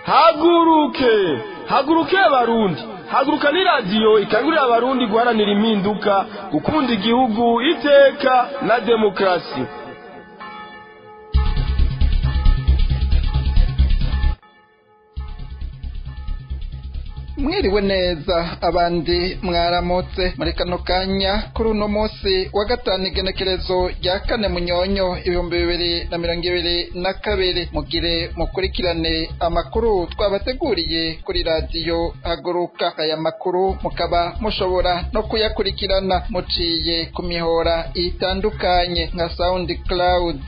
haguruke haguruke abarundi haguruka ni radiyo ikangurira abarundi guharanira impinduka gukunda igihugu iteka na demokarasi mwiriwe neza abandi mwaramutse muri kano kanya kuri uno munsi wa gatanu igenekerezo rya kane munyonyo ibihumbi bibiri na mirongo ibiri na kabiri mugire mukurikirane amakuru twabateguriye kuri radiyo haguruka aya makuru mukaba mushobora no kuyakurikirana muciye ku mihora itandukanye nka saundi cloud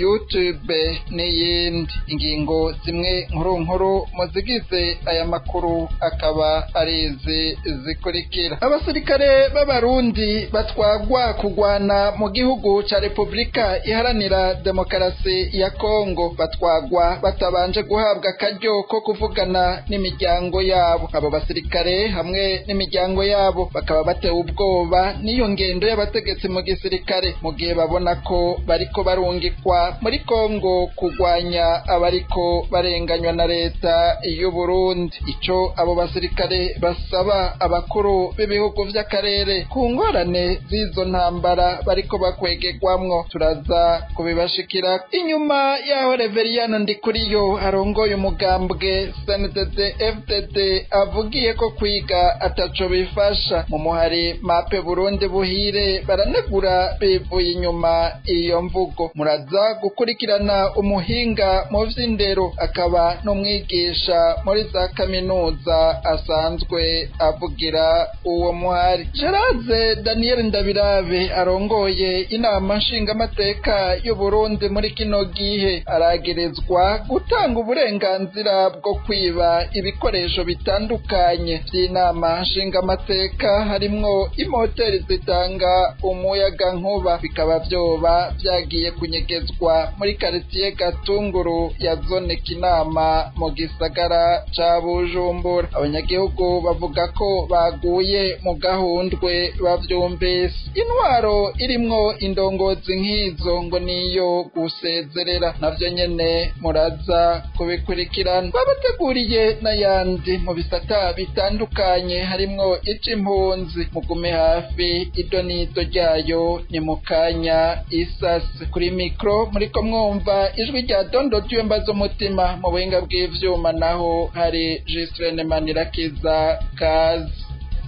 youtube n'iyindi ingingo zimwe nkuru nkuru muzigize aya makuru akaba akaba ari izi zikurikira abasirikare b'abarundi batwagwa kugwana mu gihugu ca repubulika iharanira demokarasi ya kongo batwagwa batabanje guhabwa akaryo ko kuvugana n'imiryango yabo abo basirikare hamwe n'imiryango yabo bakaba batewe ubwoba n'iyo ngendo y'abategetsi mu gisirikare mu gihe babona ko bariko barungikwa muri kongo kugwanya abariko barenganywa na leta y'uburundi ico abo basirikare abasirikare basaba abakuru b'ibihugu vy'akarere ku ngorane z'izo ntambara bariko bakwegegwamwo turaza kubibashikira inyuma yaho reveriyano ndikuriyo arongoye umugambwe sndd fdd avugiye ko kwiga ataco bifasha mu muhari mape burundi buhire baranegura bivuye inyuma iyo mvugo muraza gukurikirana umuhinga mu vy'indero akaba n'umwigisha muri za kaminuza asanzwe avugira uwo muhari Geraze Daniel Ndabirabe arongoye inama nshingamateka y'Uburundi muri kino gihe aragerezwa gutanga uburenganzira bwo kwiba ibikoresho bitandukanye by'inama nshingamateka harimwo imoteri zitanga umuyaga nkuba bikaba vyoba vyagiye kunyegezwa muri karitiye Gatunguru ya zone Kinama mu gisagara ca Bujumbura abanyagihugu bavuga ko baguye mu gahundwe bavyumvise intwaro irimwo indongozi nk'izo ngo niyo gusezerera navyo nyene muraza kubikurikirana babateguriye n'ayandi mu bisata bitandukanye harimwo ic'impunzi mugume hafi ido n'ido ryayo ni mu kanya isasi kuri mikro muriko mwumva ijwi rya dondo ry'iyomba z'umutima mu buhinga bw'ivyuma naho hari Gislene Manirakiza kazi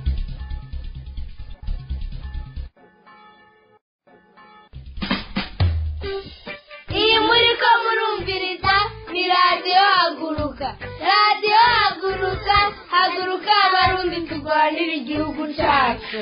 iyi muri ko murumviriza ni radiyo haguruka radiyo haguruka haguruka abarundi turwanira igihugu cyacu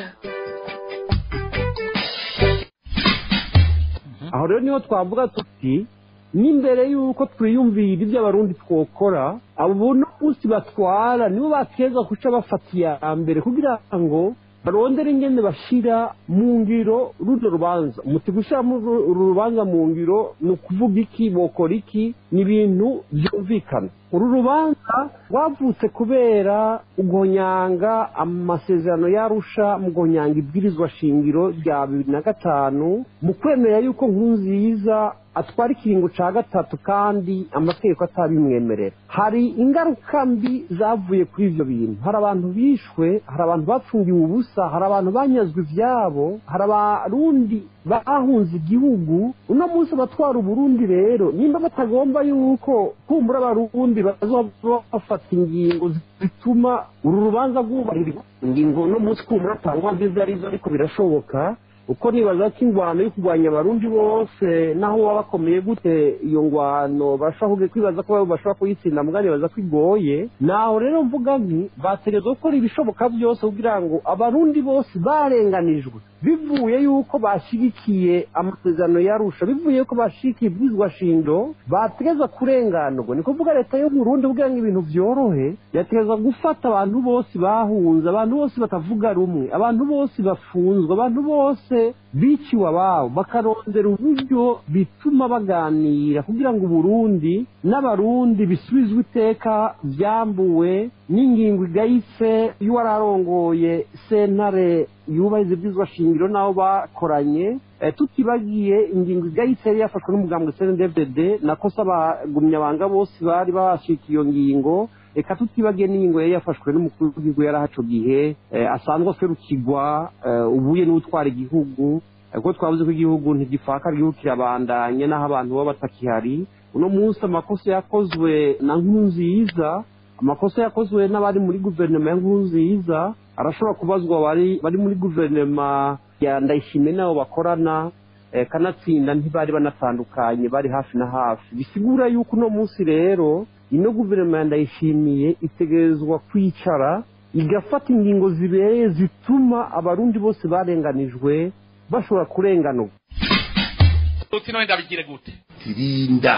aho rero niho twavuga tuti n'imbere y'uko twiyumvira ibyo abarundi twokora abo no munsi batwara nibo bateza guca bafata iya mbere kugira ngo barondere ingene bashira mu ngiro runo rubanza umuti gushira uru rubanza mu ngiro ni ukuvuga iki bokora iki ni ibintu byumvikana uru rubanza rwavutse kubera ugonyanga amasezerano yarusha mu gonyanga ibwirizwa shingiro rya bibiri na gatanu mu kwemera yuko nkunziza atwara ikiringo ca gatatu kandi amategeko atabimwemerera hari ingaruka mbi zavuye kuri ivyo bintu hari abantu bishwe hari abantu bapfungiwe ubusa hari abantu banyazwe ivyabo hari abarundi bahunze igihugu uno munsi abatwara uburundi rero nimba batagomba yuko kumbura abarundi bazoba bafata ingingo zituma uru rubanza rwubahirizwa ingingo uno munsi kumbura atangwa nziza arizo ariko birashoboka uko nibaza ko ingwano yo kurwanya abarundi bose naho baba bakomeye gute iyo ngwano bashobora kwibaza ko bashobora kuyitsinda mbwa nibaza ko igoye naho rero mvuga nti bategerezwa gukora ibishoboka byose kugira ngo abarundi bose barenganijwe bivuye yuko bashyigikiye amasezerano yarusha bivuye yuko bashigikiye ibwirizwa shindo bategereza kurenganurwa ni kuvuga leta yo Burundi kugira ngo ibintu byorohe yategereza gufata abantu bose bahunze abantu bose batavuga rumwe abantu bose bafunzwe abantu bose biciwe ababo bakarondera uburyo bituma baganira kugira ngo uburundi n'abarundi bisubizwe iteka byambuwe n'ingingo igayitse y'uwararongoye sentare yubahiriza ibyizwa shingiro n'abo bakoranye eh, tutibagiye ingingo igayitse yari yafashwe n'umugambwe cndfdd nakosa abagumyabanga bose bari bashika iyo ngingo reka tutibagiye n'ingingo yari yafashwe n'umukuru w'igihugu yari ahaco gihe eh, asanzwe aserukirwa eh, ubuye n'utwara igihugu eh, kuko twavuze ko igihugu ntigipfaka igihugu kirabandanye n'aho abantu baba batakihari uno munsi amakosa yakozwe na nkurunziza amakosa yakozwe n'abari muri guverinoma ya nkurunziza arashobora kubazwa bari bari muri guverinoma ya ndayishimiye n'abo bakorana eh, kanatsinda ntibari banatandukanye bari hafi na hafi bisigura yuko uno munsi rero ino guverinoma ya ndayishimiye itegerezwa kwicara igafata ingingo zibereye zituma abarundi bose barenganijwe bashobora kurenganurwa uti none ndabigire gute tirinda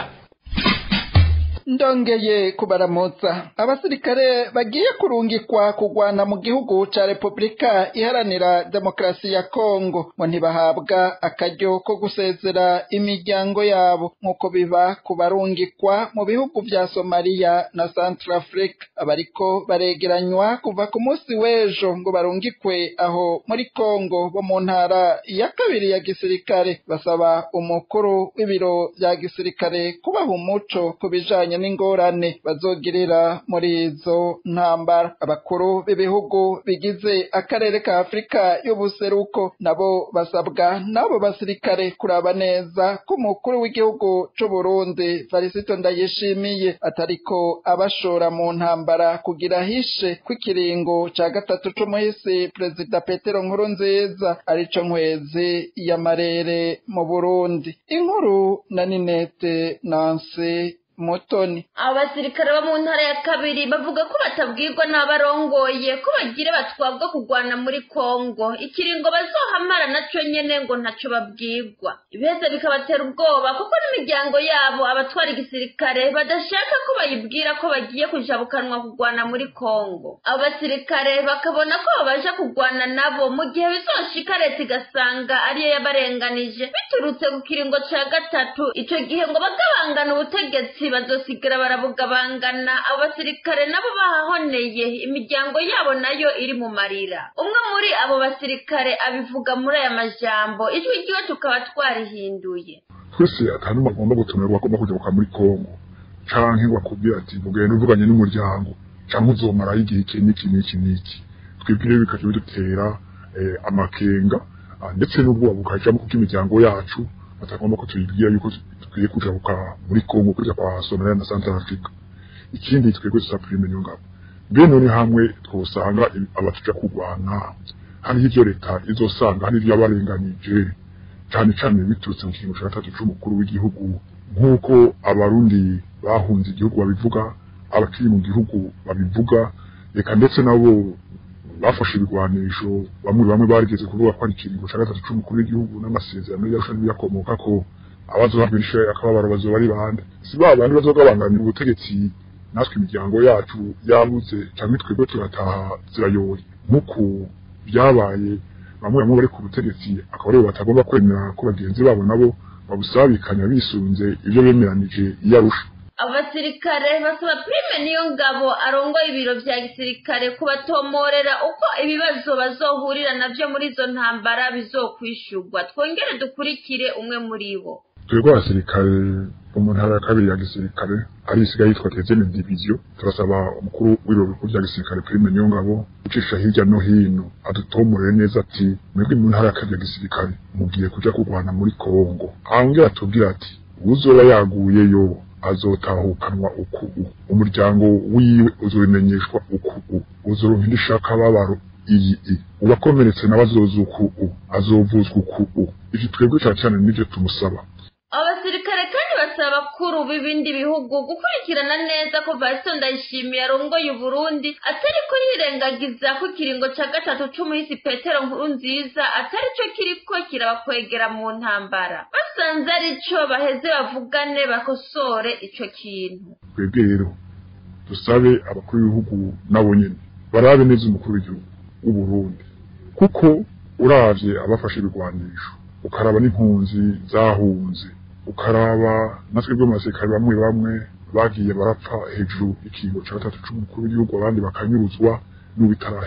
ndongeye kubaramutsa abasirikare bagiye kurungikwa kugwana mu gihugu ca repubulika iharanira demokarasi ya kongo ngo ntibahabwa akaryo ko gusezera imiryango yabo nk'uko biba ku barungikwa mu bihugu vya somaliya na centrafrique abariko baregeranywa kuva ku munsi w'ejo ngo barungikwe aho muri kongo bo mu ntara ya kabiri ya gisirikare basaba umukuru w'ibiro vya gisirikare kubaha umuco ku bijanye n'ingorane bazogirira muri izo ntambara abakuru b'ibihugu bigize akarere ka afurika y'ubuseruko nabo basabwa n'abo basirikare kuraba neza ko umukuru w'igihugu c'uburundi farisito ndayishimiye atariko abashora mu ntambara kugira hishe kw'ikiringo ca gatatu c'umuhisi perezida petero nkurunziza arico nkwezi y'amarere mu burundi inkuru na ninete nansi mutoni abasirikare bo mu ntara ya kabiri bavuga ko batabwirwa n'abarongoye ko bagira batwabwa kugwana muri kongo ikiringo bazohamara naco nyene ngo ntaco babwirwa ibiheze bikabatera ubwoba kuko n'imiryango yabo abatwara igisirikare badashaka ko bayibwira ko bagiye kujabukanwa kugwana muri kongo abo basirikare bakabona ko babaja kugwana nabo mu gihe bizoshika leta igasanga ariyo yabarenganije biturutse ku kiringo ca gatatu ico gihe ngo bagabangana ubutegetsi bazosigara barabugabangana abo basirikare nabo bahahoneye imiryango yabo nayo iri mu marira umwe muri abo basirikare abivuga muri aya majambo ijwi ryiwe tukaba twarihinduye twese akantu bagomba gutumirwa agomba kujabuka muri kongo canke ngo akubwire ati mugende uvuganye n'umuryango canke uzomarayo igihe iki n'iki n'iki n'iki twebwe rero bikaca bidutera eh, amakenga ah, ndetse n'ubwoba bukajamo kuko imiryango yacu batagomba ko tuyibwira yuko dukwiye kujabuka muri kongo kuja kwa somaliya na central africa ikindi twebwe tusaprime niyo ngabo mbe none hamwe twosanga abatuja kurwana hariho ivyo leta izosanga hari ivyo yabarenganije cane cane biturutse mu kiringo ca gatatu c'umukuru w'igihugu nk'uko abarundi bahunze igihugu babivuga abakiri mu gihugu babivuga reka ndetse nabo bafashe ibigwanisho bamwe bamwe barigeze kuvuga ko ari ikiringo ca gatatu c'umukuru w'igihugu n'amasezerano yarusha n'ibiyakomoka ko abazohabwa ishe akababaro bazoba ari bande si ba bandi bazogabanganira ubutegetsi natwe imiryango yacu yabuze canke twebwe turataha zirayoye nk'uku byabaye bamwe bamwe bari ku butegetsi akaba aribo batagomba kwemera ko bagenzi babo nabo babusabikanya bisunze ivyo bemeranije iyo arusha abasirikare basaba prime niyo ngabo arongoye ibiro vya gisirikare kubatomorera uko ibibazo bazohurira navyo muri izo ntambara bizokwishurwa twongere dukurikire umwe muri bo twebwe abasirikare bo mu ntara ya kabiri ya gisirikare ari isigaye yitwa tezene diviziyo turasaba umukuru w'ibiro bikuru vya gisirikare prime niyo ngabo gucisha hirya no hino adutomorere neza ati mwebwe mu ntara ya kabiri ya gisirikare mugiye kuja kurwana muri kongo hangera atubwira ati uwuzoba yaguyeyo azotahukanwa uku umuryango wiwe uzobimenyeshwa uku uzoronka indi shaka babaro iyi i uwakomeretse nawe azoza uku azovuzwa uku ivyo twebwe cane cane nivyo tumusaba abasirikare kandi basaba abakuru b'ibindi bihugu gukurikirana neza ko vasito ndayishimiye arongoye uburundi atari ko yirengagiza ko ikiringo ca gatatu c'umuhisi petero nkuru nziza atari co kiriko kirabakwegera mu ntambara basanze ari co baheze bavugane bakosore ico kintu twebwe rero dusabe abakuru b'ibihugu nabo nyene barabe neza umukuru w'igihugu w'uburundi kuko uravye abafashe ibigwanisho ukaraba n'impunzi zahunze ukaraba natwe bwo basirikare bamwe bamwe bagiye barapfa hejuru ikingo ca gatatu c'umukuru w'igihugu abandi bakanyuruzwa n'ubitarahera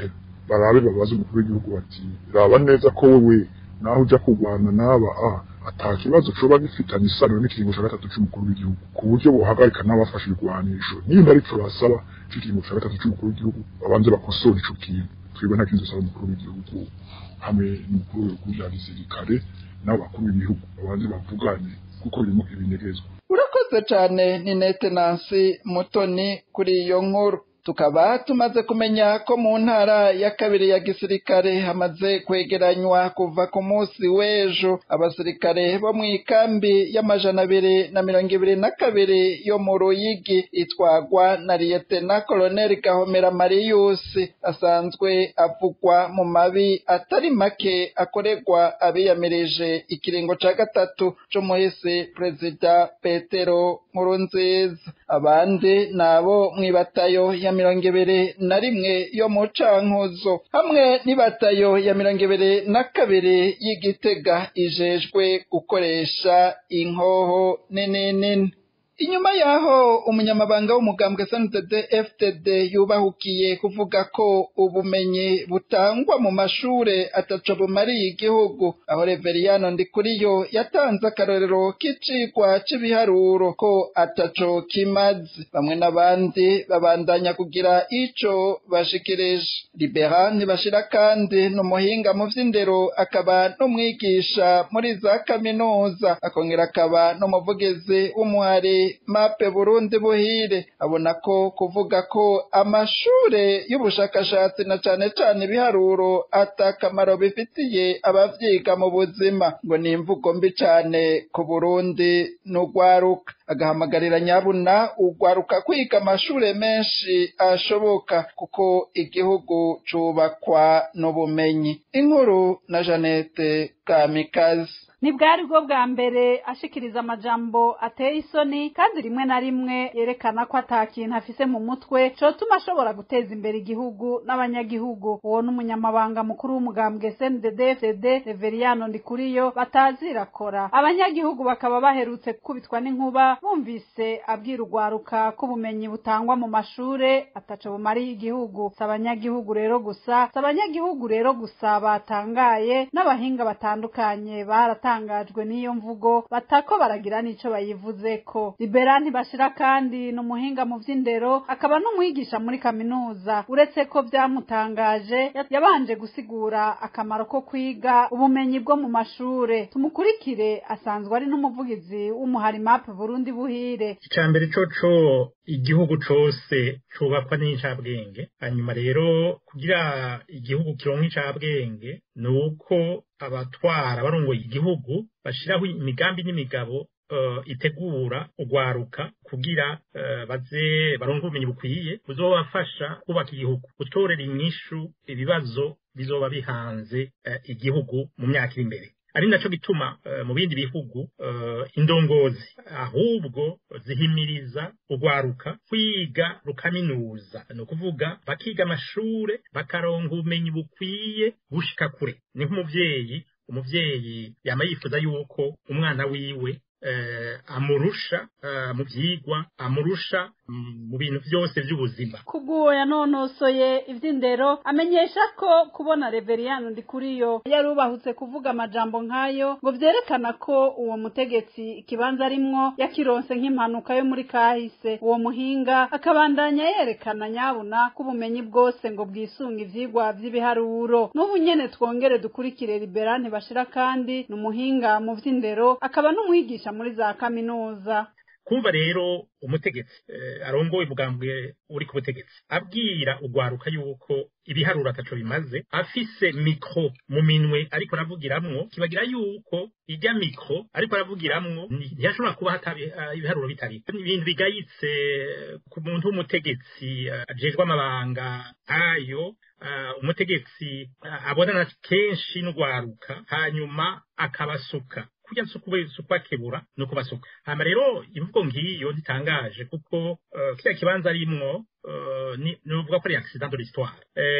barabe babaze umukuru w'igihugu bati raba neza ko wewe naho ujya kurwana n'aba a ata kibazo coba gifitanye isano n'ikiringo ca gatatu c'umukuru w'igihugu ku buryo bohagarika n'abafashe ibigwanisho nimba ariko basaba c'ikiringo ca gatatu c'umukuru w'igihugu babanze bakosora ico kintu twebwe nta kintu dusaba umukuru w'igihugu hamwe n'umukuru w'ibihugu vya gisirikare n'abo bakuru b'ibihugu babanze bavugane kuko birimo ibinyegezwa urakoze cyane ni nete nansi mutoni kuri iyo nkuru tukaba tumaze kumenya ko mu ntara ya kabiri ya gisirikare hamaze kwegeranywa kuva ku munsi w'ejo abasirikare bo mu ikambi y'amajana abiri na mirongo ibiri na kabiri yo mu ruyigi itwagwa na liyetena koloneli gahomera mariyusi asanzwe avugwa mu mabi atari make akorerwa abiyamirije ikiringo ca gatatu c'umuhisi perezida petero nkurunziza abandi nabo mw'ibatayo ya mirongo ibiri na rimwe yo mu cankuzo hamwe n'ibatayo ya mirongo ibiri na kabiri y'igitega ijejwe gukoresha inkoho nini nini inyuma yaho umunyamabanga w'umugambwe SNDD FDD yubahukiye kuvuga ko ubumenyi butangwa mu mashure ataco bumariye igihugu aho Reveriyano Ndikuriyo yatanze akarorero k'icigwa c'ibiharuro ko ataco kimaze bamwe n'abandi babandanya kugira ico bashikirije Liberan bashira kandi n'umuhinga mu vy'indero akaba n'umwigisha muri za kaminuza akongera akaba n'umuvugizi w'umuhari mape Burundi buhire abona ko kuvuga ko amashure y'ubushakashatsi na cane cane ibiharuro atakamaro bifitiye abavyiga mu buzima ngo ni imvugo mbi cane ku Burundi n'ugwaruka agahamagarira nyabuna ugwaruka kwiga amashure menshi ashoboka kuko igihugu cubakwa n'ubumenyi inkuru na Janete Kamikazi ntibwari bwo bwa mbere ashikiriza amajambo ateye isoni kandi rimwe na rimwe yerekana ko ata kintu afise mu mutwe cotuma ashobora guteza imbere igihugu n'abanyagihugu uwo n'umunyamabanga mukuru w'umugambwe CNDD-FDD Reveriyano Ndikuriyo batazirakora abanyagihugu bakaba baherutse gukubitwa n'inkuba bumvise abwira urwaruka ko ubumenyi butangwa mu mashure ataco bumariye igihugu si abanyagihugu rero gusa si abanyagihugu rero gusa batangaye n'abahinga batandukanye barata batangajwe n'iyo mvugo batako baragira n'ico bayivuzeko libera ntibashira kandi ni umuhinga mu vy'indero akaba n'umwigisha muri kaminuza uretse ko vyamutangaje yabanje gusigura akamaro ko kwiga ubumenyi bwo mu mashure tumukurikire asanzwe ari n'umuvugizi w'umuhari map burundi buhire icya mbere coco igihugu cose cubakwa n'incabwenge hanyuma rero kugira igihugu kironka incabwenge ni uko abatwara barongoye igihugu bashiraho imigambi n'imigabo uh, itegura ugwaruka kugira uh, baze baronke ubumenyi bukwiye buzobafasha kubaka igihugu gutorera inyishu ibibazo bizoba bihanze uh, igihugu mu myaka iri imbere ari naco gituma uh, mu bindi bihugu uh, indongozi ahubwo zihimiriza urwaruka kwiga rukaminuza ni ukuvuga bakiga amashure bakaronka ubumenyi bukwiye gushika kure ni nk'umuvyeyi umuvyeyi yama yifuza yuko umwana wiwe uh, amurusha uh, mu vyigwa amurusha mu bintu vyose vy'ubuzima kubw'uwo yanonosoye ivy'indero amenyesha ko kubona reveriyano ndikuriyo yarubahutse kuvuga amajambo nk'ayo ngo vyerekana ko uwo mutegetsi ikibanza arimwo yakironse nk'impanuka yo muri kahise uwo muhinga akabandanya yerekana nyabuna ko ubumenyi bwose ngo bwisunga ivyigwa vy'ibiharuro n'ubu nyene twongere dukurikire liberane bashira kandi ni umuhinga mu vy'indero akaba n'umwigisha muri za kaminuza kumva rero umutegetsi eh, arongoye umugambwe uri ku butegetsi abwira ugwaruka yuko ibiharuro ataco bimaze afise mikro mu minwe ariko aravugiramwo kibagira yuko ijya mikro ariko aravugiramwo ntiyashobora kuba hatabi uh, ibiharuro bitari ibintu bigayitse ku muntu w'umutegetsi uh, ajejwe amabanga ayo uh, umutegetsi uh, abonana kenshi n'ugwaruka hanyuma akabasuka kurya suku bakebura no kubasuka hama rero imvugo ngiyo ntitangaje kuko uh, kiriya kibanza arimwo uh, nuvuga ko ari accident de l'histoire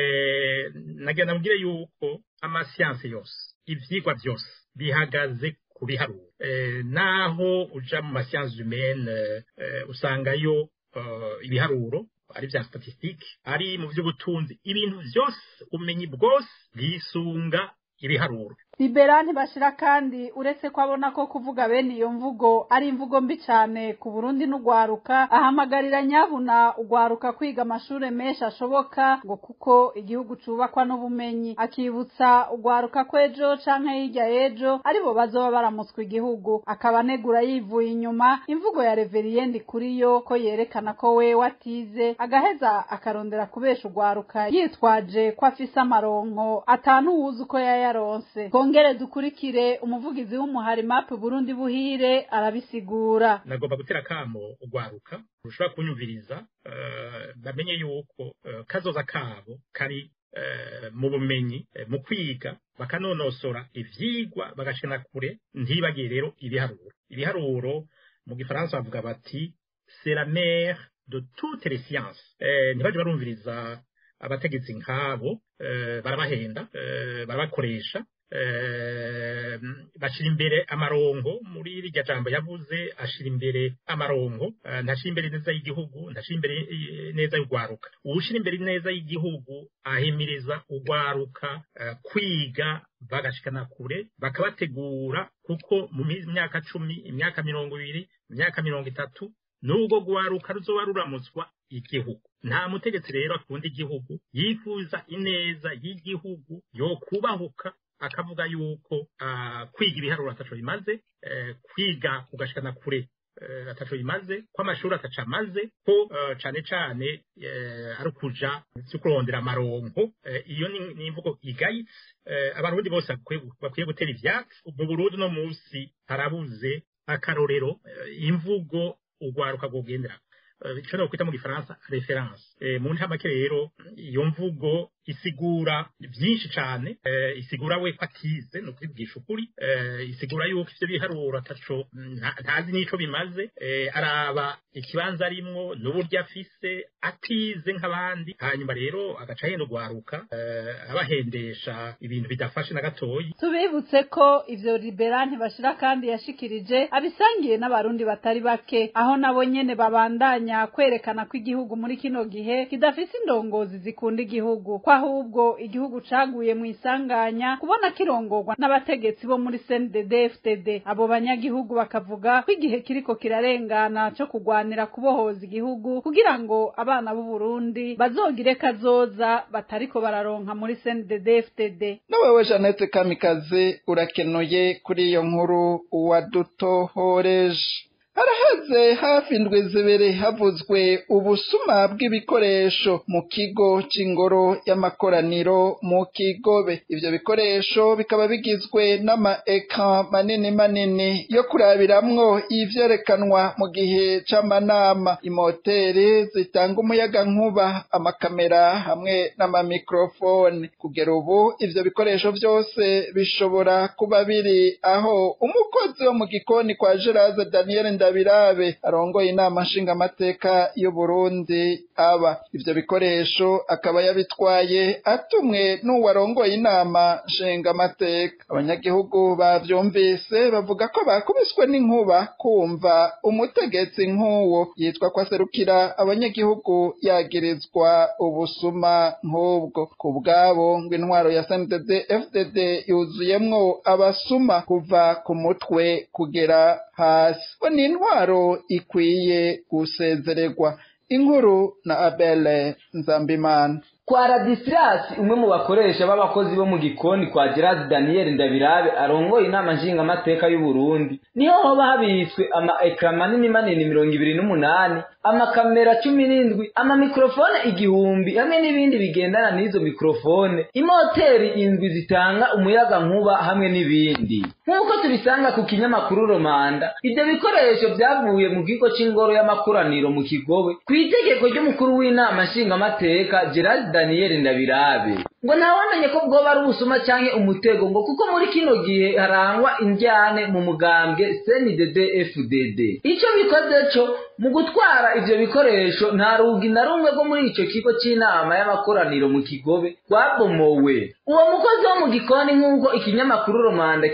eh, nagira namubwire yuko amasiyanse yose ivyigwa vyose bihagaze ku biharuro eh, naho uja mu masiyanse humaine eh, usangayo uh, ibiharuro ari bya statistique ari mu by'ubutunzi ibintu byose ubumenyi bwose bwisunga ibiharuro libera ntibashira kandi uretse ko abona ko kuvuga bene iyo mvugo ari imvugo mbi cyane ku burundi n'ugwaruka ahamagarira nyabuna ugwaruka kwiga amashuri menshi ashoboka ngo kuko igihugu cubakwa n'ubumenyi akibutsa ugwaruka ko ejo canke hirya y'ejo aribo bazoba baramutswa igihugu akaba anegura yivuye inyuma imvugo ya reveriyendi kuri yo ko yerekana ko we watize agaheza akarondera kubesha ugwaruka yitwaje ko afise amaronko atanu wuzi uko yayaronse twongere dukurikire umuvugizi w'umuhari mapu burundi buhire arabisigura nagomba gutera kamo ugwaruka rushobora kunyumviriza eh, bamenye yuko eh, kazoza kabo kari eh, mu bumenyi eh, mu kwiga bakanonosora ivyigwa bagashina kure ntibagiye rero ibiharuro ibiharuro mu gifaransa bavuga bati c'est la mère de toutes les sciences eh, ntibaje barumviriza abategetsi nk'abo eh, barabahenda eh, barabakoresha eh, bashira imbere amarongo muri irya jambo yavuze ashira imbere amarongo eh, ntashira imbere neza y'igihugu ntashira imbere eh, neza y'ugwaruka uwushira imbere neza y'igihugu ahimiriza ugwaruka eh, kwiga bagashikana kure bakabategura kuko mu mi- myaka cumi imyaka mirongo ibiri imyaka mirongo itatu nubwo gwaruka ruzoba ruramutswa igihugu nta mutegetsi rero akunda igihugu yifuza ineza y'igihugu yo kubahuka akavuga yuko ah, kwiga ibiharuro ataco bimaze eh, kwiga ugashikana kure eh, ataco bimaze ko amashuri ataca amaze ko eh, cane cane eh, ari ukuja vyo kurondera amaronko eh, iyo ni ni imvugo igayitse eh, abarundi bose bakwiye bakwiye gutera ivyatsi mu burundi no musi harabuze akarorero eh, imvugo ugwaruka gogendera ico no kwita mu gifaransa reference eh, mu ntamake rero iyo mvugo isigura byinshi cyane eh, isigura we ko atize no kwibwisha ukuri eh, isigura yuko ivyo biharuro ataco nta- ntazi n'ico bimaze eh, araba ikibanza arimwo n'uburyo afise atize nk'abandi hanyuma rero agaca yenda ugwaruka eh, abahendesha ibintu bidafashe na gatoyi tubibutse ko ivyo libera ntibashira kandi yashikirije abisangiye n'abarundi batari bake aho nabo nyene babandanya kwerekana ko igihugu muri kino gihe kidafise indongozi zikunda igihugu ko ahubwo igihugu caguye mu isanganya kubona kirongorwa n'abategetsi bo muri CNDD FTD abo banyagihugu bakavuga ko igihe kiriko kirarengana co kugwanira kubohoza igihugu kugira ngo abana b'u Burundi bazogire kazoza batariko bararonka muri CNDD FTD nawewe Jeannette Kamikazi urakenuye kuri iyo nkuru wadutohoreje haraheze hafi indwi zibiri havuzwe ubusuma bw'ibikoresho mu kigo c'ingoro y'amakoraniro mu kigobe ivyo bikoresho bikaba bigizwe n'ama eka manini manini yo kurabiramwo ivyerekanwa mu gihe c'amanama imoteri zitanga umuyaga nkuba amakamera hamwe n'amamikrofone kugera ubu ivyo bikoresho vyose bishobora kuba biri aho umukozi wo mu gikoni kwa Gerard Daniel Ndabirabe arongoye inama nshingamateka y'u Burundi aba ivyo bikoresho akaba yabitwaye atumwe n'uwarongoye inama nshingamateka abanyagihugu bavyumvise bavuga ko bakubiswe n'inkuba kumva umutegetsi nk'uwo yitwa ko aserukira abanyagihugu yagirizwa ubusuma nk'ubwo ku bwabo ngo intwaro ya CNDD FDD yuzuyemwo abasuma kuva ku mutwe kugera hasi bo ni intwaro ikwiye gusezererwa inkuru na Abele Nzambimana kwa radisirasi umwe mu bakoresha b'abakozi bo mu gikoni kwa gerard daniel ndabirabe arongoye inama nshingamateka y'u Burundi niho hoba habitswe ama ekara manini manini mirongo ibiri n'umunani amakamera cumi n'indwi amamikorofone igihumbi hamwe n'ibindi bigendana n'izo mikorofone imoteri indwi zitanga umuyaga nkuba hamwe n'ibindi nk'uko tubisanga ku kinyamakuru romanda ibyo bikoresho byavuye mu kigo c'ingoro y'amakoraniro mu kigobe ku itegeko ry'umukuru w'inama nshingamateka gerard daniel ndabirabe ngo ntawamenye ko bwoba ari ubusuma canke umutego ngo kuko muri kino gihe harangwa indyane mu mugambwe cndd fdd ico bikoze co mu gutwara ivyo bikoresho nta rugi na rumwe rwo muri ico kigo c'inama y'amakoraniro mu kigobe rwabomowe uwo mukozi wo mu gikoni nk'uko ikinyamakuru romanda kibandanya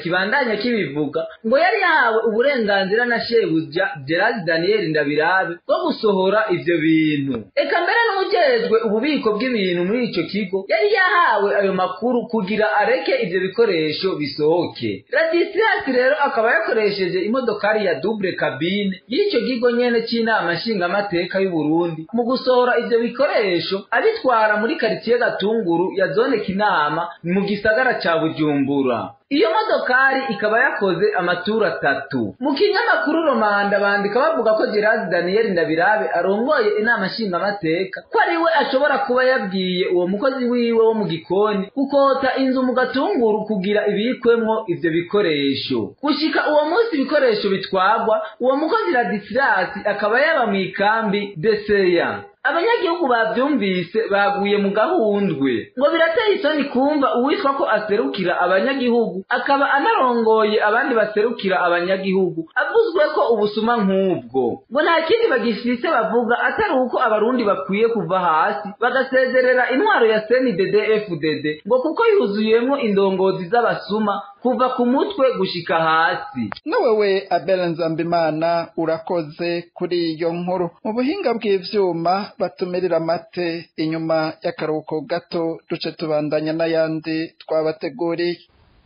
abandanya kibivuga ngo yari yahawe uburenganzira na shebuja gerard daniel ndabirabe bwo gusohora ivyo bintu eka mbere n'ujejwe ububiko bw'ibintu muri ico kigo yari yahawe ayo makuru kugira areke ivyo bikoresho bisohoke radisirasi rero akaba yakoresheje imodokari ya double cabine y'ico kigo nyene c'inama nshingamateka y'uburundi mu gusohora ivyo bikoresho abitwara muri karitsiye gatunguru ya zone kinama mu gisagara ca bujumbura iyo modokari ikaba yakoze amaturu atatu mu kinyamakuru romanda bandika bavuga ko gerard daniel ndabirabe arongoye inama nshingamateka ko ari we ashobora kuba yabwiye uwo mukozi wiwe wo mu gikoni gukota inzu mu gatunguru kugira ibikwemwo ivyo bikoresho gushika uwo munsi ibikoresho bitwagwa uwo mukozi radisirasi akaba yaba mu ikambi deseya abanyagihugu bavyumvise baguye mu gahundwe ngo birateye isoni kumva uwitwa ko aserukira abanyagihugu akaba anarongoye abandi baserukira abanyagihugu avuzwe ko ubusuma nk'ubwo ngo nta kindi bagifise bavuga atari uko abarundi bakwiye kuva hasi bagasezerera intwaro ya cndd fdd ngo kuko yuzuyemwo indongozi z'abasuma kuva ku mutwe gushika hasi nawewe abel nzambimana urakoze kuri iyo nkuru mu buhinga bw'ivyuma batumirira amate inyuma y'akaruhuko gato duce tubandanya n'ayandi twabateguriye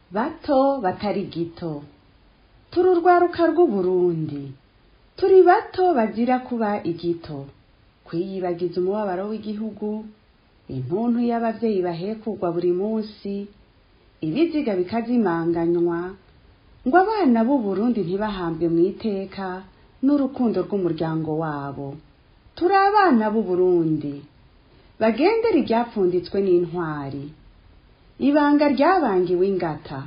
bato batari gito turi urwaruka rw'uburundi turi bato bazira kuba igito kwiyibagiza umubabaro w'igihugu intuntu y'abavyeyi bahekugwa buri munsi ibiziga bikazimanganywa ngo abana b'uburundi ntibahambwe mu iteka n'urukundo rw'umuryango wabo turi abana b'uburundi bagendera iryapfunditswe n'intwari ibanga ryabangiwe ingata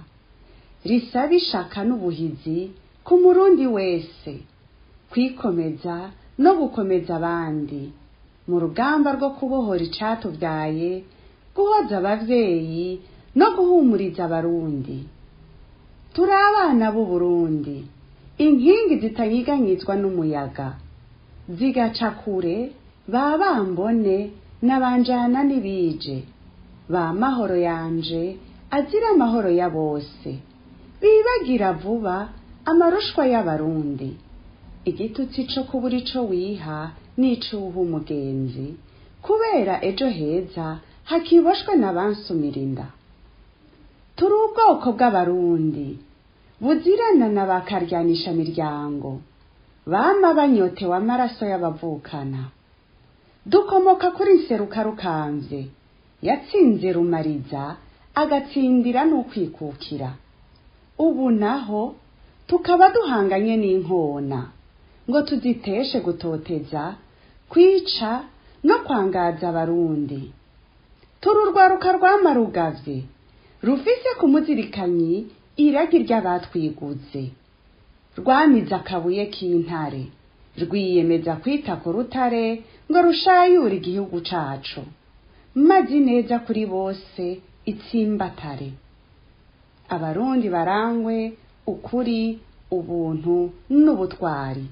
risaba ishaka n'ubuhizi ku murundi wese kwikomeza no gukomeza abandi mu rugamba rwo kubohora icatubyaye guhoza abavyeyi no guhumuriza abarundi turi abana b'uburundi inkingi zitanyiganyizwa n'umuyaga zigaca kure ba bambone n'abanjana n'ibije ba mahoro yanje azira amahoro ya bose bibagira vuba amarushwa y'abarundi igitutsi co kubura ico wiha n'icuha umugenzi kubera ejo heza hakiboshwe n'abansumira inda turi ubwoko bw'abarundi buzirana na bakaryanisha miryango bama banyotewe amaraso y'abavukana dukomoka kuri nseruka rukamvye yatsinze rumariza agatsindira n'ukwikukira ubu naho tukaba duhanganye n'inkona ngo tuziteshe gutoteza kwica no kwangaza abarundi turi urwaruka rwamarugavye rufise ku muzirikanyi iragi ry'abatwiguze rwamize akabuye k'intare rwiyemeza kwita ku rutare ngo rushayure igihugu cacu mazi neza kuri bose itsimbatare abarundi barangwe ukuri ubuntu n'ubutwari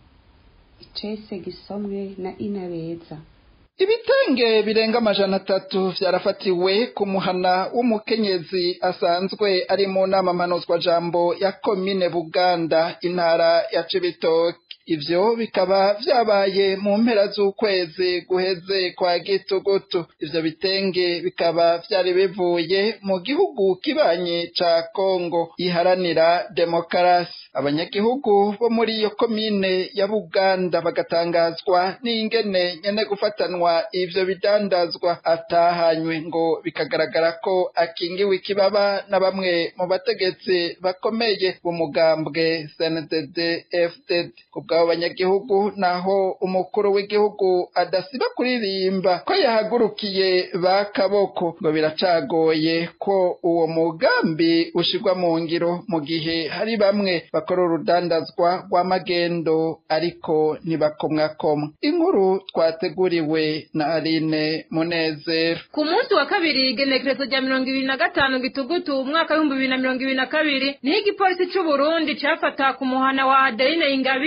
icese gisomwe na inabeza ibitenge birenga amajana atatu vyarafatiwe ku muhana w'umukenyezi asanzwe ari mu nama mpanuzwajambo ya komine buganda intara ya cibitoke ivyo bikaba vyabaye mu mpera z'ukwezi guheze kwa gitugutu ivyo bitenge bikaba vyari bivuye mu gihugu kibanyi ca kongo iharanira demokarasi abanyagihugu bo muri iyo komine ya buganda bagatangazwa n'ingene nyene gufatanwa ivyo bidandazwa atahanywe ngo bikagaragara ko akingiwe ikibaba na bamwe mu bategetsi bakomeye b'umugambwe cndd fdd kubw'abo banyagihugu naho umukuru w'igihugu adasiba kuririmba ko yahagurukiye ba kaboko ngo biracagoye ko uwo mugambi ushirwa mu ngiro mu gihe hari bamwe bakora urudandazwa rw'amagendo ariko ntibakomwakomwa inkuru twateguriwe na Aline Munezero ku munsi wa kabiri igenekerezo rya mirongo ibiri na gatanu gitugutu umwaka w'ibihumbi bibiri na mirongo ibiri na kabiri niho igipolisi c'u Burundi cafata ku muhana wa Adeline Ingabire ibiri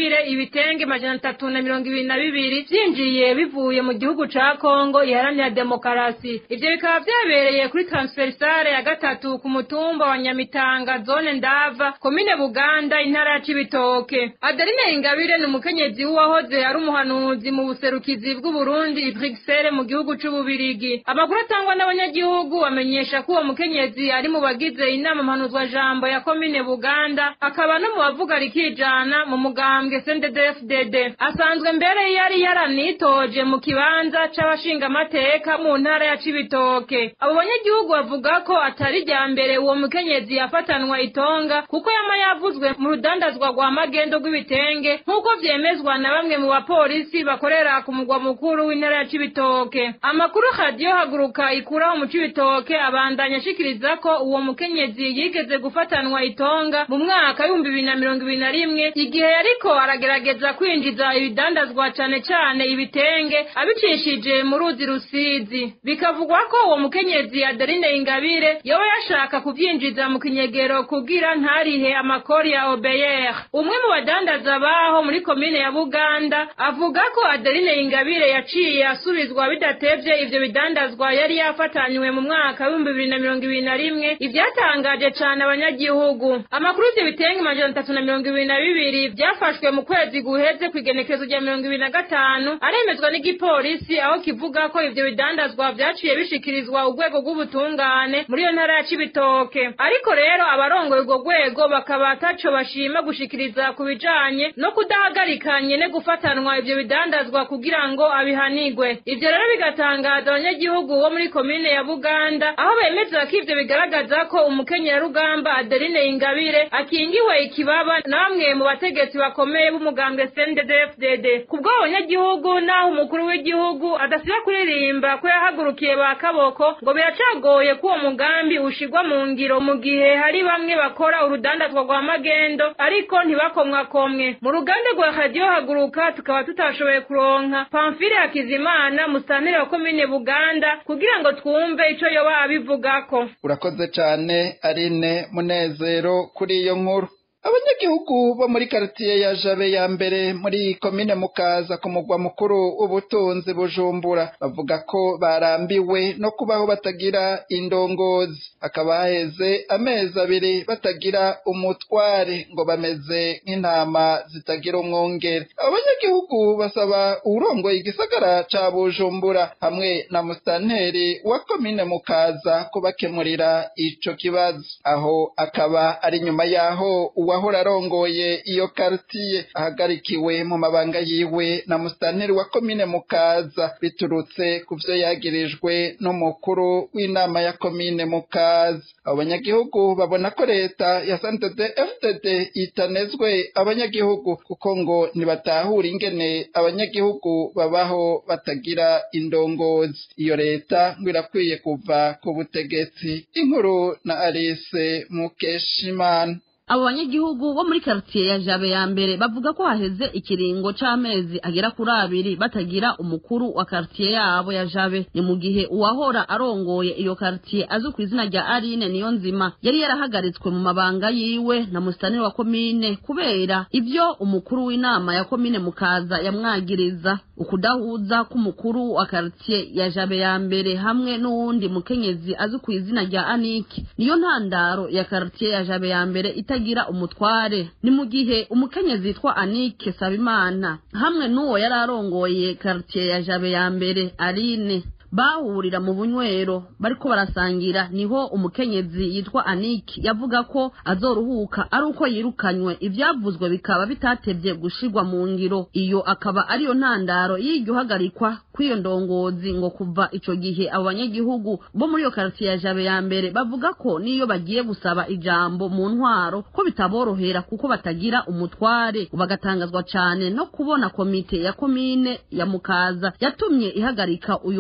ibitenge majana atatu na mirongo ibiri na bibiri vyinjiye bivuye mu gihugu ca kongo iharanira demokarasi ivyo bikaba vyabereye kuri transversale ya gatatu ku mutumba wa nyamitanga zone ndava komine buganda intara ya cibitoke adeline ingabire ni umukenyezi w'uwahoze ari umuhanuzi mu buserukizi bw'uburundi i bruxelles mu gihugu c'ububirigi amakuru atangwa n'abanyagihugu bamenyesha ko uwo mukenyezi ari mu bagize inama mpanuzwa jambo ya komine buganda akaba no mu bavuga rikijana mu mugambwe CNDD-FDD asanzwe mbere yari yaranitoje mu kibanza c'abashingamateka mu ntara ya Cibitoke abo banyagihugu bavuga ko atari rya mbere uwo mukenyezi yafatanwa itonga kuko yama yavuzwe mu rudandazwa rwa magendo rw'ibitenge nk'uko vyemezwa na bamwe mu bapolisi bakorera ku mugwa mukuru w'intara ya Cibitoke amakuru radiyo haguruka ikuraho mu Cibitoke abandanya ashikiriza ko uwo mukenyezi yigeze gufatanwa itonga mu mwaka w'ibihumbi bibiri na mirongo ibiri na rimwe igihe yariko aragerageza kwinjiza ibidandazwa cane cane ibitenge abicishije mu ruzi rusizi bikavugwa ko uwo mukenyezi adeline ingabire yoba yashaka kuvyinjiza mu kinyegero kugira ntarihe amakori ya obeyere umwe mu badandaza baho muri komine ya buganda avuga ko adeline ingabire yaciye asubizwa bidatevye ivyo bidandazwa yari yafatanywe mu mwaka w'ibihumbi bibiri na mirongo ibiri na rimwe ivyatangaje cane abanyagihugu amakuru y'ivyo bitenge amajana atatu na mirongo ibiri na bibiri vyafashwe mu kwezi guheze kw'igenekezo rya mirongo ibiri na gatanu aremezwa n'igipolisi aho kivuga ko ivyo bidandazwa vyaciye bishikirizwa urwego rw'ubutungane muri iyo ntara ya cibitoke ariko rero abarongoye urwo rwego bakaba ataco bashima gushikiriza ku bijanye no kudahagarika nyene gufatanwa ivyo bidandazwa kugira ngo abihanigwe ivyo rero bigatangaza abanyagihugu bo muri komine ya buganda aho bemeza ko ivyo bigaragaza ko umukenyerarugamba adeline ingabire akingiwe ikibaba na bamwe mu bategetsi bakomeye b'umugambwe CNDD-FDD kubwo abanyagihugu naho umukuru w'igihugu adasiba kuririmba ko yahagurukiye ba kaboko ngo biracagoye ko uwo mugambi ushigwa mu ngiro mu gihe hari bamwe bakora urudandazwa rwa magendo ariko ntibakomwakomwe mu ruganda rwa radiyo haguruka tukaba tutashoboye kuronka pamfile hakizimana musanteri wa komine buganda kugira ngo twumve ico yoba abivugako urakoze cane arine munezero kuri iyo nkuru abanyagihugu bo muri karitiye ya jabe ya mbere muri komine mukaza ku mugwa mukuru w'ubutunzi bujumbura bavuga ko barambiwe no kubaho batagira indongozi hakaba haheze amezi abiri batagira umutware ngo bameze nk'intama zitagira umwungere abo banyagihugu basaba uwurongoye igisagara ca bujumbura hamwe na musitanteri wa komine mukaza kubakemurira ico kibazo aho akaba ari nyuma yaho uwahora arongoye iyo karitiye ahagarikiwe mu mabanga yiwe na musitanteri wa komine mukaza biturutse ku vyo yagirijwe n'umukuru w'inama ya komine mukaza abo banyagihugu babona ko leta ya santede fdd itanezwe abanyagihugu kuko ngo ntibatahura ingene abanyagihugu babaho batagira indongozi iyo leta ngo irakwiye kuva ku butegetsi inkuru na alice mukeshimana abo banyagihugu bo muri karitiye ya jabe ya mbere bavuga ko haheze ikiringo c'amezi agera kuri abiri batagira umukuru wa karitiye yabo ya jabe ni mu gihe uwahora arongoye iyo karitiye azwi ku izina rya arine niyo nzima yari yarahagaritswe mu mabanga yiwe na musitani wa komine kubera ivyo umukuru w'inama ya komine mukaza yamwagiriza ukudahuza k'umukuru wa karitiye ya jabe ya mbere hamwe n'uwundi mukenyezi azwi ku izina rya aniki niyo ntandaro ya karitiye ya jabe ya mbere itagira umutware ni mu gihe umukenyezi yitwa anike sabimana hamwe n'uwo yari arongoye karitiye ya jabe ya mbere arine bahurira mu bunywero bariko barasangira niho umukenyezi yitwa aniki yavuga ko azoruhuka ari uko yirukanywe ivyavuzwe bikaba bitatevye gushirwa mu ngiro iyo akaba ariyo ntandaro y'iryo hagarikwa kw'iyo ndongozi ngo kuva ico gihe abo banyagihugu bo muri iyo karitiye ya jabe ya mbere bavuga ko niyo bagiye gusaba ijambo mu ntwaro ko bitaborohera kuko batagira umutware bagatangazwa cane no kubona komite ya komine ya mukaza yatumye ihagarika uyo arongo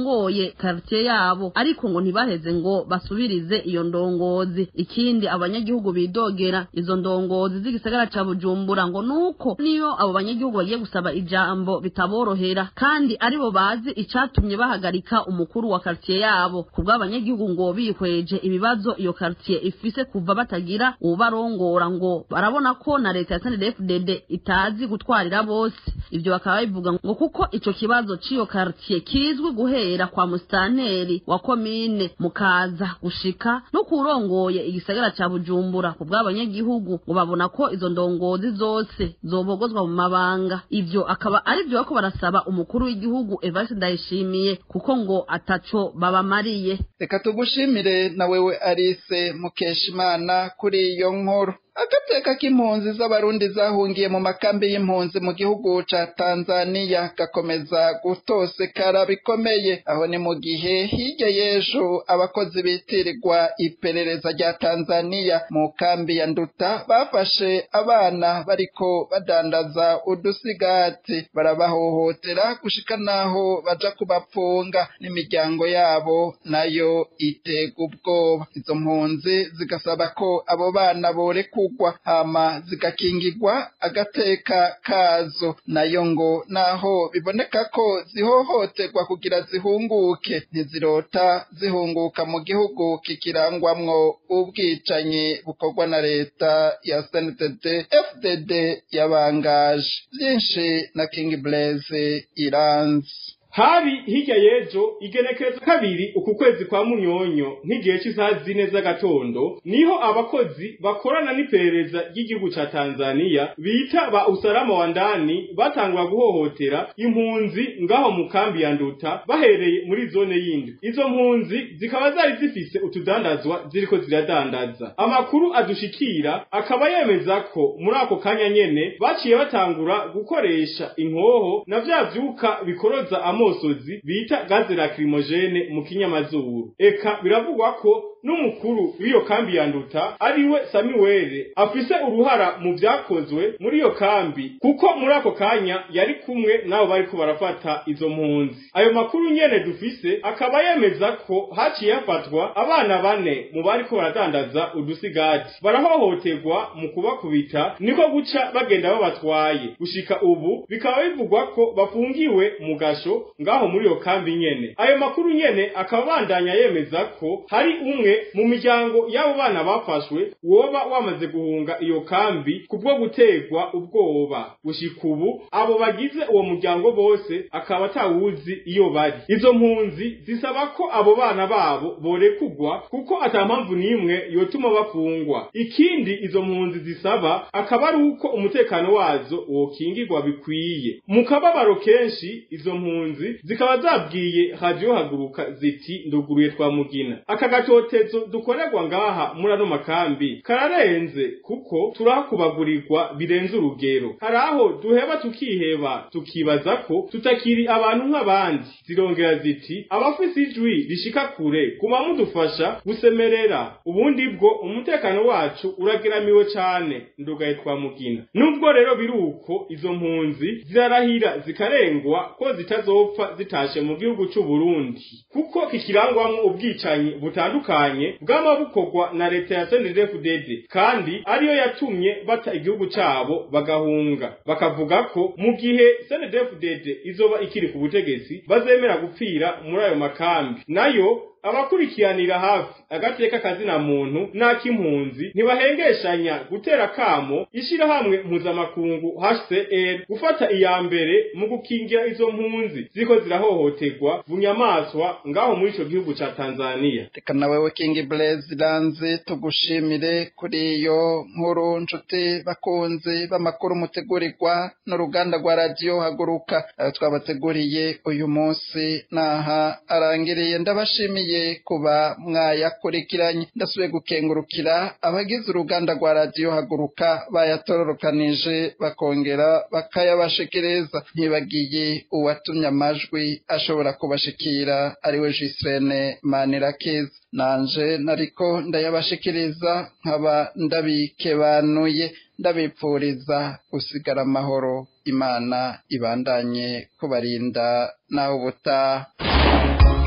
barongoye quartier yabo ariko ngo ntibaheze ngo basubirize iyo ndongozi ikindi abanyagihugu bidogera izo ndongozi z'igisagara ca Bujumbura ngo nuko niyo abo banyagihugu bagiye gusaba ijambo bitaborohera kandi aribo bazi icatumye bahagarika umukuru wa quartier yabo kubwa abanyagihugu ngo bihweje ibibazo iyo quartier ifise kuva batagira ubarongora ngo barabona ko na leta ya SNDD-FDD itazi gutwarira bose ibyo bakaba bivuga ngo kuko ico kibazo c'iyo quartier kizwi guhera kwa mustanteri wa komine mukaza gushika no kurongoye igisagara ca Bujumbura kubwa abanyagihugu ngo babona ko izo ndongozi zose zobogozwa mu mabanga ivyo akaba ari byo bako barasaba umukuru w'igihugu Evariste Ndayishimiye kuko ngo ataco babamariye reka tugushimire na wewe Alice Mukeshimana kuri iyo nkuru agateka k'impunzi z'abarundi zahungiye mu makambi y'impunzi mu gihugu ca Tanzania gakomeza gutosekara bikomeye aho ni mu gihe hirya y'ejo abakozi bitirirwa iperereza rya Tanzania mu kambi ya Nduta bafashe abana bariko badandaza udusigati barabahohotera gushika naho baja kubapfunga n'imiryango yabo nayo itega ubwoba izo mpunzi zigasaba ko abo bana borekwa kugwa hama zigakingirwa agateka kazo nayo ngo naho biboneka ko zihohoterwa kugira zihunguke ntizirota zihunguka mu gihugu kikirangwamwo ubwicanyi bukorwa na leta ya SNDD FDD yabangaje byinshi na King Blaze iranzi hari hirya y'ejo igenekerezo kabiri uku kwezi kwa munyonyo nk'igihe cy'isaha zine z'agatondo niho abakozi bakorana n'iperereza ry'igihugu ca tanzaniya bita ba usalama wa ndani batangura guhohotera impunzi ngaho mu kambi ya nduta bahereye muri zone yindi izo mpunzi zikaba zari zifise utudandazwa ziriko ziradandaza amakuru adushikira akaba yemeza ko muri ako kanya nyene baciye batangura gukoresha inkoho na vya vyuka bikoroza amo amosozi bita gaze lacrimogene mu kinyamazuru eka biravugwa ko n'umukuru w'iyo kambi ya nduta ariwe Samuel afise uruhara mu vyakozwe muri iyo kambi kuko muri ako kanya yari kumwe nabo bariko barafata izo mpunzi ayo makuru nyene dufise akaba yemeza ko haciye hafatwa abana bane mu bariko baradandaza udusigati barahohoterwa mu kubakubita niko guca bagenda babatwaye gushika ubu bikaba bivugwa ko bafungiwe mu gasho ngaho muri iyo kambi nyene ayo makuru nyene akaba bandanya yemeza ko hari umwe mu miryango y'abo bana bafashwe woba wamaze guhunga iyo kambi kubwo gutegwa ubwoba gushika ubu abo bagize uwo muryango bose akaba atawuzi iyo bari izo mpunzi zisaba ko abo bana babo borekugwa kuko ata mpamvu n'imwe yotuma bafungwa ikindi izo mpunzi zisaba akaba ari uko umutekano wazo wokingirwa bikwiye mu kababaro kenshi izo mpunzi zikaba zabwiye radio haguruka ziti nduguruye twa mugina aka gatotezo dukorerwa ngaha muri ano makambi kararenze kuko turakubagurirwa birenze urugero hari aho duheba tukiheba tukibaza ko tutakiri abantu nk'abandi zirongera ziti abafise ijwi rishika kure guma mudufasha gusemerera ubundi bwo umutekano wacu urageramiwe cane ndugaye twa mugina nubwo rero biri uko izo mpunzi zirarahira zikarengwa ko zitazopfa zitashe mu gihugu c'u Burundi kuko kikirangwamwo ubwicanyi butandukanye bwama bukorwa na leta ya CNDD-FDD kandi ariyo yatumye bata igihugu cabo bagahunga bakavuga ko mu gihe CNDD-FDD izoba ikiri ku butegetsi bazemera gupfira muri ayo makambi nayo abakurikiranira hafi agateka kazina muntu n'ak'impunzi ntibahengeshanya gutera kamo ishirahamwe mpuzamakungu HCR gufata iya mbere mu gukingira izo mpunzi ziko zirahohoterwa bunyamaswa ngaho muri ico gihugu ca Tanzania reka na wewe King Blaze Lanze tugushimire kuri iyo nkuru nshuti bakunzi b'amakuru mutegurirwa n'uruganda rwa radio haguruka ayo twabateguriye uyu munsi naha arangiriye ndabashimiye kuba mwayakurikiranye ndasubiye gukengurukira abagize uruganda rwa radiyo haguruka bayatororokanije bakongera bakayabashikiriza ntibagiye uwatumye amajwi ashobora kubashikira ariwe jisirene manirakiza nanje nariko ndayabashikiriza nkaba ndabikebanuye ndabipfuriza gusigara amahoro imana ibandanye kubarinda naho ubutaha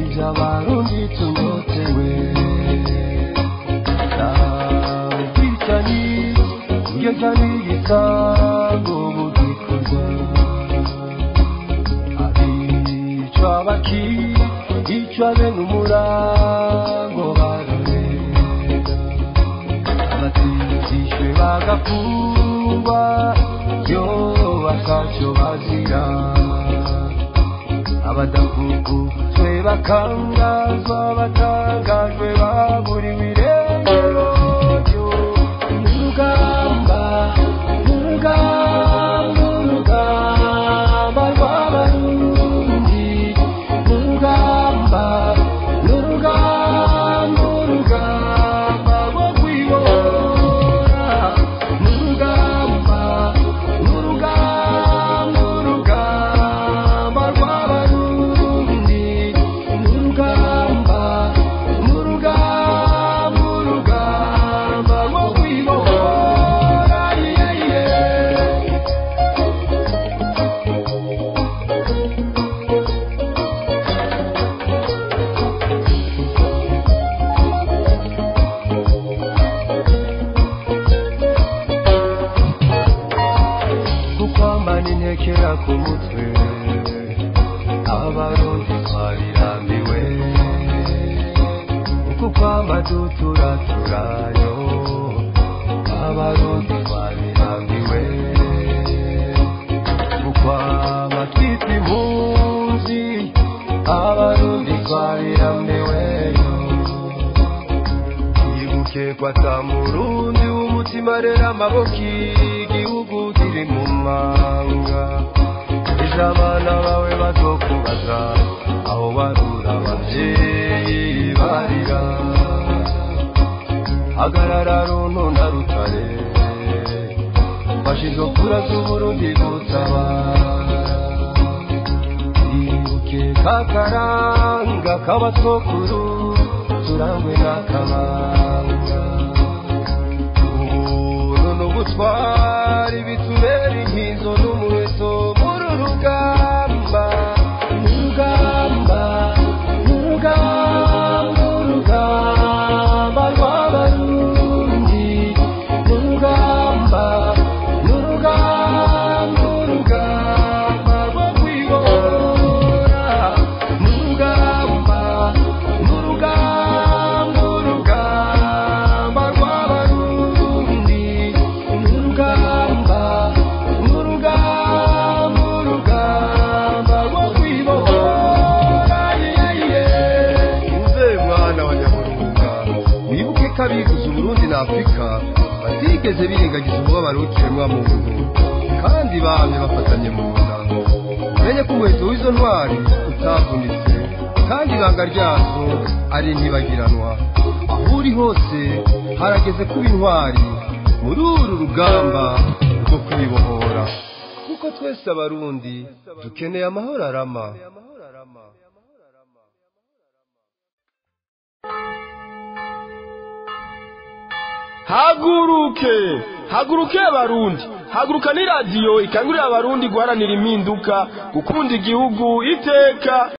ibyo abarundi tunyotewe ubwicanyi iyo cyane igisango mu gikorwa abicwa bakicwa bene umurango bararega abatijishwe bagafungwa yo bakacyo bazira abadakukuzwe bakangazwa batangajwe baburiwe irengero urugamba urugamba urugamba rw'abarundi urugamba urugamba urugamba rwo kwibora urugamba urugamba urugamba rw'abarundi urugamba urugamba urugamba rwo kwibora yeah, yeah. kukwambana intekera ku mutwe abarundi twabirambiwe kukwamba duturaturayo abarundi twabirambiwe kukwamba twitwa impunzi abarundi twabirambiweyo ibuke kwata murundi w'umutima rero amaboko igihugu kiri mu manga ejo abana bawe bazokubaza aho barura abavyeyi barira hagarara runtu na rutare fashizo kura z'uburundi gutabara ibuke kakaranga k'abatwokuru turangwe n'akabanga ubuntu n'ubutwari bitubera inkizo n'umuheto muri urugamba urugamba urugamba urugamba rw'abarundi urugamba urugamba urugamba rwo kwibora urugamba urugamba urugamba rw'abarundi urugamba urugamba urugamba rwo kwibora yeah, yeah. uze mwana wa nyaburunga wibuke ko abivuze uburundi na afurika batigeze birengagiza umubabaro w'ikiremwa muntu kandi bamye bafatanye mu nda umenye ko umuheto w'izo ntwari utavunitse kandi ibanga ryazo ari ntibagiranwa aho uri hose harageze kuba intwari muri uru rugamba rwo kwibohora kuko twese abarundi dukeneye amahoro arama haguruke haguruke abarundi haguruka ni radiyo ikangurira abarundi guharanira impinduka gukunda igihugu iteka